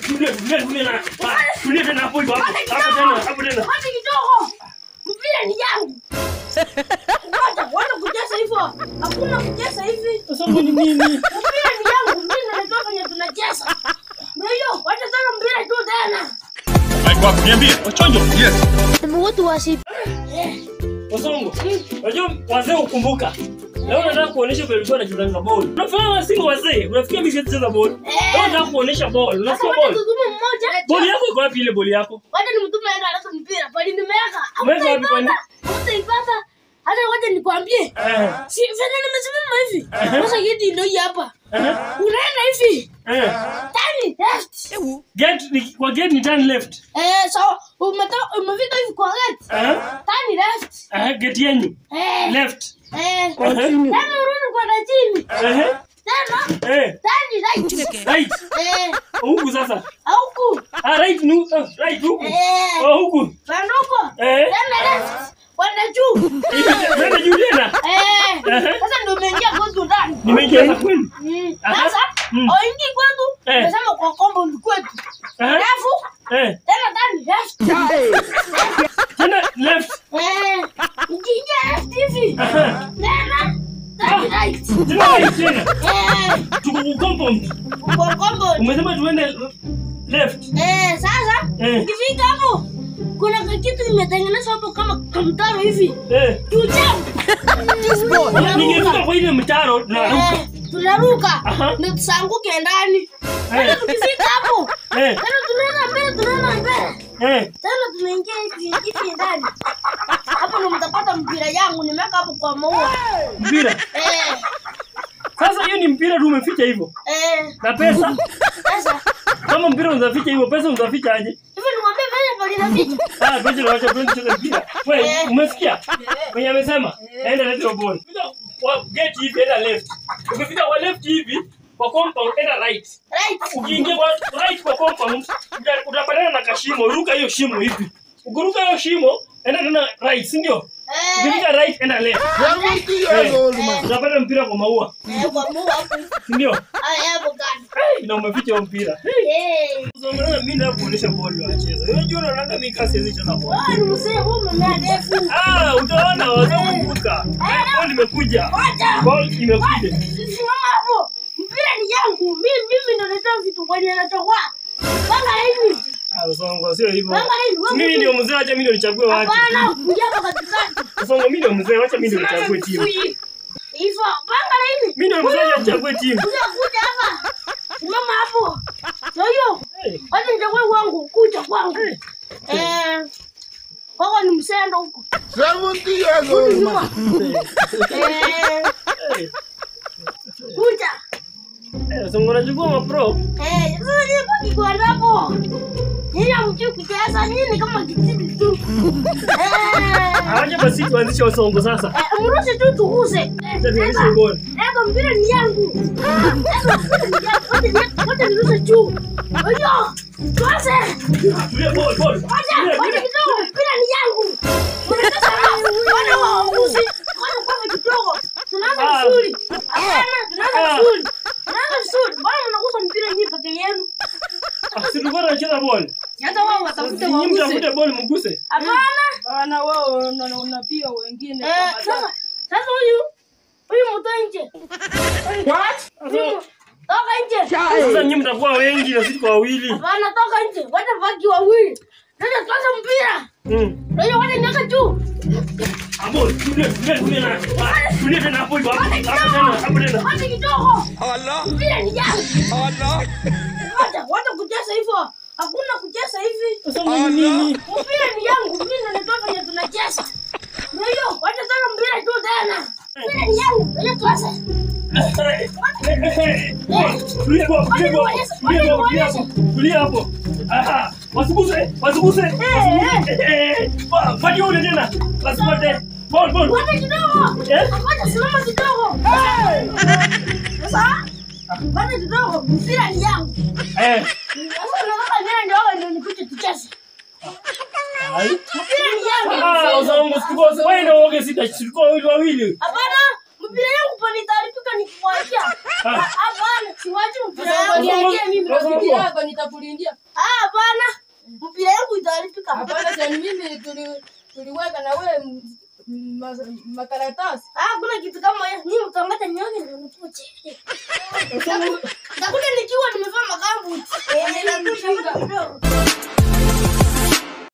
tulia tulia tulia na. Ah, Tulia tena hapo hivyo hapo. Hapo tena, hapo tena. Wacha kidogo. Mpira ni yangu. Wacha, wacha kucheza hivyo. Hakuna kucheza hivi. Songo ni nini? Mpira ni yangu. Mimi ndio venye tunacheza. Ndio hiyo, wacha tena mpira tu tena. Haiko hapo niambie. Wachonjo. Yes. Sema watu wasi. Wasongo. Unajua wazee ukumbuka. Leo nataka kuonesha vile ulikuwa unacheza ball. Unafahamu wasi wazee, unafikia mimi sicheza ball. Leo nataka kuonesha ball. Sasa Unasikia wacha ball? tutume mmoja. Ball yako iko wapi ile ball yako? Wacha nimtume aende alete mpira. Bali nimeweka. Umeweka wapi kwani? Hutaipata. Hata wacha nikwambie. Eh. Si vile nimesimama hivi. Aha. Sasa geti ndio hii hapa. Eh. Unaenda hivi. Eh. Tani left. Get ni- kwa get ni turn left. Eh, sawa. Umetoka umefika hivi kwa gate. Eh. Tani left. Eh, get yenyu. Eh. Left. Eh. Eh. Tena urudi kwenda chini. Eh. Tena. Eh. Tani right. Right. Eh. Huku sasa. Huku. Ah, right nu. uh, Right huku. Eh. Oh, huku. Panduko. Eh. Tena left. Kwenda juu. Nenda juu tena. Eh. Eh. Sasa ndio umeingia kwetu ndani. Nimeingia sasa kweli. Mm. Aha. Sasa Mm. oingi kwetu. Eh. Umesema kwa compound kwetu. Eh. Alafu Eh. tena tani left. Tena left. Eh. Ukiingia left hivi. Aha. Tena tani right. Tena right tena. Eh. Tuko kwa compound. Kwa compound. Umesema tuende left. Eh, sasa Eh. ukifika hapo kuna kitu kimetengenezwa hapo kama kamtaro hivi. Eh. Tujam. Ningefika kwa ile mtaro tunaruka. Eh, tunaruka Aha. ndio tusanguke ndani. Sasa tukifika hapo Eh. tena tunaenda mbele, tunaenda mbele Eh. tena tunaingia hivi hivi ndani. Hapo ndo mtapata mpira yangu nimeweka hapo kwa maua. Mpira. Eh, Sasa hiyo ni mpira tu umeficha hivyo. eh, Na pesa? sasa Kama mpira unaficha hivyo, pesa unaficha aje? hivi nimwambie vile pale naficha. Ah, pesa unaacha kwenda kucheza mpira. Wewe Eh. umesikia? Mwenye amesema, enda leta hiyo ball. Fika Kwa gate hivi enda left. Ukifika kwa left hivi, kwa compound enda right. Right. Ukiingia kwa right kwa compound, uta- utapatana na kashimo, ruka hiyo shimo hivi. Ukiruka hiyo shimo, enda tena right, si ndio? Eh, Ukifika right enda left. Seventy years old man. Utapata mpira kwa maua, eh, kwa maua hapo. si ndio? Haya hapo kando. Hey, na umeficha huo mpira. Eh. Sasa unaona mimi ndio kuonesha ball wacheza. Unajua unaona mimi kasi hizi cheza ball. Wewe ni mzee huyu mmea ndefu. Ah, utaona wazakumbuka. Ball imekuja. Wacha. Ball imekuja. Simama hapo. Mpira ni yangu. Mimi mimi ndo natoa vitu kwenye natoa. Panga hivi. Ah, Songo sio hivyo. Panga hivi. Wewe Mimi mtu- ndio mzee, acha mimi ndio nichague watu. Hapana, kuja hapa katikati. Songo mimi ndio mzee, acha mimi ndio nichague timu. Hivyo, panga hivi. Mimi ndio mzee, acha nichague timu. Kuja kuja hapa. Simama hapo. Ndio hiyo. Hey. Wacha nichague wangu, kuja kwangu. Hey. Eh. Wako ni msendo huko. Seventy years old man. Eh, Hey. kuja. Eh, Songo unachukua mapro. Eh, sasa nyinyi baki kwa hapo. Nyinyi hamjui kucheza, nyinyi ni kama kititi tu. Eh. Acha basi tuanzishe Songo sasa. Eh, mrushe tu tuguse. Eh, Acha tuanzishe sasa, ball. Eba mpira ni yangu. Eba mpira ni yangu. Wote ni- wote nirushe juu. Oyo, tuanze. Tulia ball, ball. Wacha, Tulia, wacha tulia. kidogo, mpira ni yangu. Unacheza rafu. Wana waamuzi. Wana kwanza kidogo. Tunaanza Ah. vizuri. Hapana, tunaanza Ah. vizuri. Tunaanza vizuri. Mbona mnagusa mpira nyinyi peke yenu? Ah, si tulikuwa tunacheza ball. hata wao watafute Nyinyi waguse. mtafute ball mguse. Hapana. Wana wao wana- wanapiga wengine Eh, kwa sasa matatu. sasa huyu huyu mtoe nje. What? Toka nje. Sasa nyinyi mtakuwa wengi na sisi kwa wawili. Hapana, toka nje. Wacha baki wawili. Sasa tuanze mpira. Mm. Ndio wacha niweka juu. Abo, tulia, tulia, tulia na. Ah, Tulia tena hapo hivyo. Hapo Wacha hapo tena, hapo kidogo. tena. Wacha kidogo. Mpira ni yangu. Wacha, wacha kucheza hivyo. Hakuna kucheza hivi. Songo ni nini? Mpira ni yangu. Mimi ndo natoa venye tunacheza. Ndio hiyo. Wacha tena mpira tu tena. Mpira ni yangu. Ndio tuanze. Tulia hapo, tulia hapo, tulia hapo, tulia hapo, tulia hapo. Aha, wasiguse, wasiguse. wasiguse. Eh, wa- fanya ule tena. Wasipate. Ball, ball. Wacha kidogo. Eh? Wacha simama kidogo. Sasa wacha kidogo. Mpira ni yangu. Eh. Sasa nataka niende ndio wewe ndio nikuje tucheze. Ai. Mpira ni yangu. Ah, uzongo sikose. Wewe ndio uoge sita, tulikuwa wawili wawili. Hapana, mpira yangu pani taarifika nikikwachia. Ah. Hapana, siwachi mpira yangu niachie mimi. mimi Sasa rafiki hapo. yako nitakulindia. Ah, bwana. Mpira yangu itaharibika. Hapana, sasa mimi tuli tuliweka na wewe m- m- ma- makaratasi. Ah, kuna kitu kama hiyo. Nyinyi mtangata nyoke ndio nikuje. Sasa Nitakuja nikiwa nimevaa magambu. Eh, nitakuja kidogo.